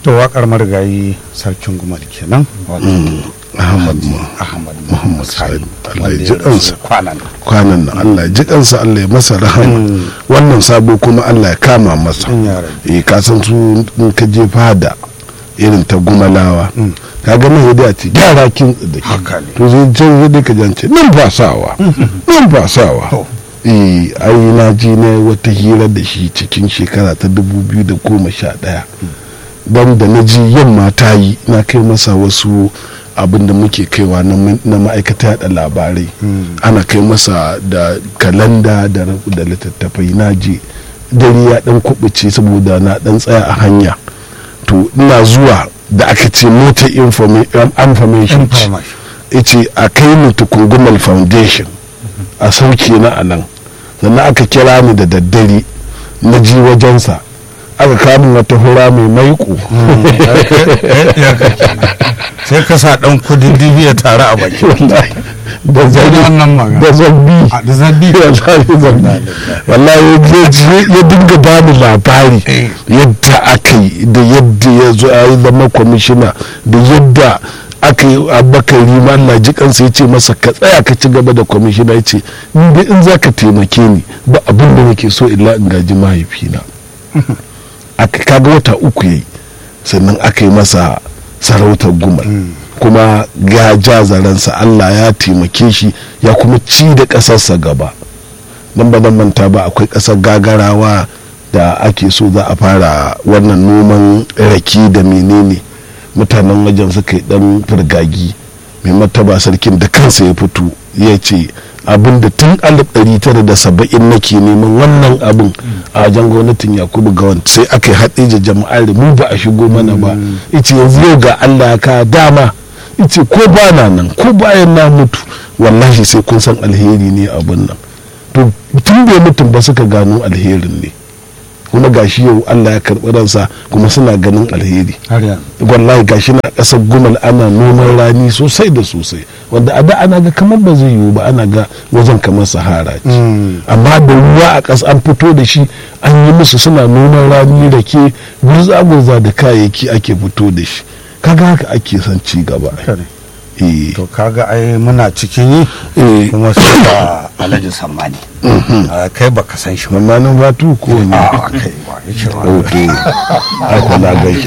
to waƙar marigayi sarkin gumal kenan wato Ahmad mu ahmad Muhammad Sani, Sani Allah wanda ya ji rasu kansa kwanan nan. kwanan nan Allah ya ji kansa Allah ya masa rahama wannan sabo kuma Allah ya kama masa In ya rabu. eh ka san su in ka je fada irin ta gumalawa ka ga mai da ce gyara kin da ke Haka ne. to zai can zai ka jance nan ba sawa nan ba sawa To. eh ai na ji na wata hira da shi cikin shekara ta 2011 don da na ji yamma ta yi na kai masa wasu abin da muke kaiwa na ma- na ma'aikata yada labarai ana kai masa da kalanda da ra- da littattafai na je dare ya dan kubuce saboda na dan tsaya a hanya to ina zuwa da aka ce mota informa- information ce. Information. yace a kai ni tukungumal foundation a sauke na a nan sannan aka kira ni da daddare na ji wajensa aka kamun wata hura mai maiko Ya ka kenan. sai ka sa ɗan kudin dibi ya tare a baki da zabi wannan magana. da zabi A da zabi wallahi zabi wallahi ya ji- ya dinga bani labari Eh. yadda aka yi da yadda ya zo a yi zama kwamishina da yadda aka yi abakari ma Allah ji kansa ya ce masa ka tsaya ka ci gaba da kwamishina ya ce in dai in za ka taimake ni ba abin da nake so illa in gaji mahaifina aka kaga wata uku yayi sannan aka yi masa sarautar gumal kuma ya ja zaransa Allah ya taimake shi ya kuma ci da ƙasarsa gaba nan ba zan manta ba akwai ƙasar gagarawa da ake so za a fara wannan noman rake da menene mutanen wajen suka yi dan firgagi mai martaba sarkin da kansa ya fito ya ce abin da tun 1970 nake neman wannan abin a wajen gwamnatin yakubu gawan sai aka yi haɗe da jama'ar mu ba a shigo mana ba ice yanzu yau ga allah ya ka dama ice ko ba na nan ko bayan na mutu wallahi sai kun san alheri ne abin nan to tun bai mutum ba suka gano alherin ne kuma gashi yau Allah ya karɓi ransa kuma suna ganin alheri har yanzu wallahi gashi na ƙasar gumal ana noman rani sosai da sosai wanda a da ana ga kamar ba zai yiwu ba ana ga wajen kamar sahara ce amma da ruwa a ƙasa an fito da shi an yi musu suna noman rani da ke gurza-gurza da kayayyaki ake fito da shi kaga haka ake son ci gaba Haka ne. eh to kaga ai muna cikin yi eh kuma sai da alhaji sammani a kai baka san shi ba mamanin batu ko ne a kai ba yace ba hoto aiko na gaishe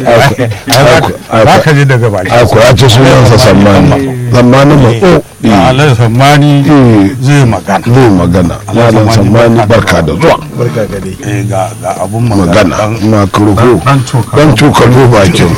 za ka ji daga baki aiko ya ce sunansa sammani sammani ma o a alhaji sammani eh zai magana zai magana malam sammani barka da zuwa barka ga dai eh ga ga abun magana magana dan- na kurko dan cokalo. dan cokalo bakin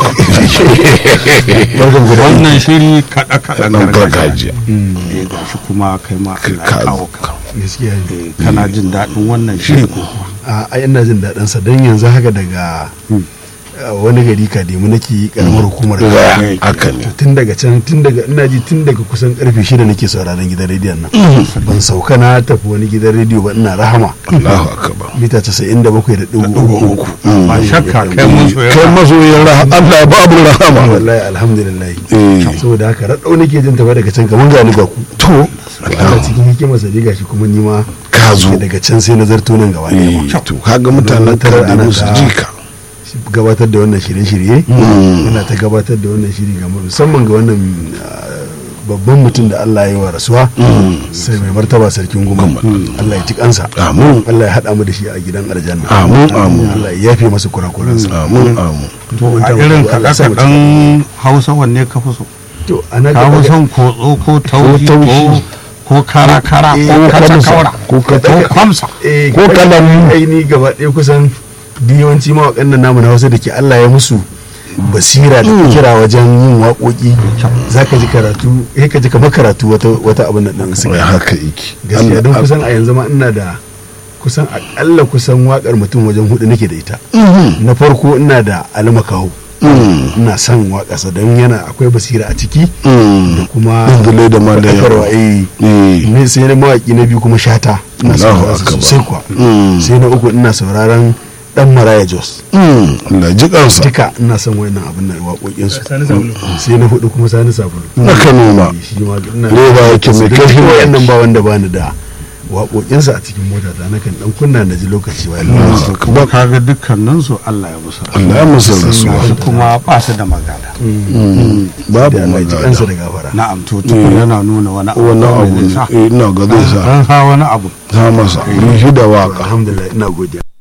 barkan guda wannan shiri kaɗa kaɗa nan gargajiya eh ga shi kuma kai ma Allah ya ka- kawo ka gaskiya ne Eh, kana jin daɗin wannan shiri ko kuwa a ai ina jin daɗin sa don yanzu haka daga a wani gari kademu nake karamar hukumar Waya, Kano. haka ne tun daga can tun daga ina ji tun daga kusan karfe shida nake sauraron gidan rediyon nan ban sauka na tafi wani gidan rediyo ba ina rahama Allahu akbar mita casa'in da bakwai da ɗigo uku ba shakka kai mun so kai masoyin rahama Allah babu rahama wallahi alhamdulillah eh saboda haka raɗau nake jin tafa daga can kamar gani ga ku to Allah cikin hikimar sa dai gashi kuma ni ma ka zo daga can sai nazarto nan gaba ɗaya eh to kaga mutanen Tarar kada ana musu ta- jika gabatar da wannan shirye-shirye yana ta gabatar da wannan shiri ga musamman ga wannan ah, babban mutum da Allah ya yi wa rasuwa sai mai martaba sarkin goma Allah ya ci kansa Amin. Allah ya haɗa mu da shi a gidan aljanna Amin, amin. Allah ya yafe masa kurakuransa amin amin to a irin kaɗe-kaɗen hausa wanne ka fi so to ana ka fi son kotso ko taushi ko taushi. ko kara-kara Eh, ko ko kaca-kaura ko ko kaca- kwamsa eh ko kalan- aini gaba ɗaya kusan duk yawanci mawaƙan nan namu na Hausa da ke Allah ya musu basira da kira wajen yin waƙoƙi za ka ji karatu eh ka ji kamar karatu wata wata abin nan ɗin suka wai haka yake gaskiya don Allah- kusan a yanzu ma ina da kusan akalla kusan wakar mutum wajen hudu nake da ita Mhm. na farko ina da almakawo Mm. ina son waƙarsa don yana akwai basira a ciki Mm. da kuma Dungule da ma da faɗakarwa, yawa. eh Eh. ne sai na mawaƙi na biyu kuma shata ina Allahu sauraron sa akbar. sosai kuwa Mm. sai na uku ina sauraron dan maraya jos Mm. Allah ji kansa duka ina son wayannan abin nan waƙoƙinsu sai na hudu kuma sani sabulu na Kano ma shi ma ina Roba yake mai Duk kashin wayannan baki. ba wanda bani da waƙoƙinsa a cikin mota ta nakan dan kunna na ji lokaci bayan Allahu lokaci kuma akbar kaga dukkanin su Allah ya musu Allah ya masa rasuwa Gashi kuma ba su da magana Mm, babu da Allah ya ji kansa magana da gafara na'am to tukun yana nuna wani abu wannan kawai abu zai sa. eh, ina ga zai sa An sa wani abu ta masa yi shi da waka alhamdulillah ina godiya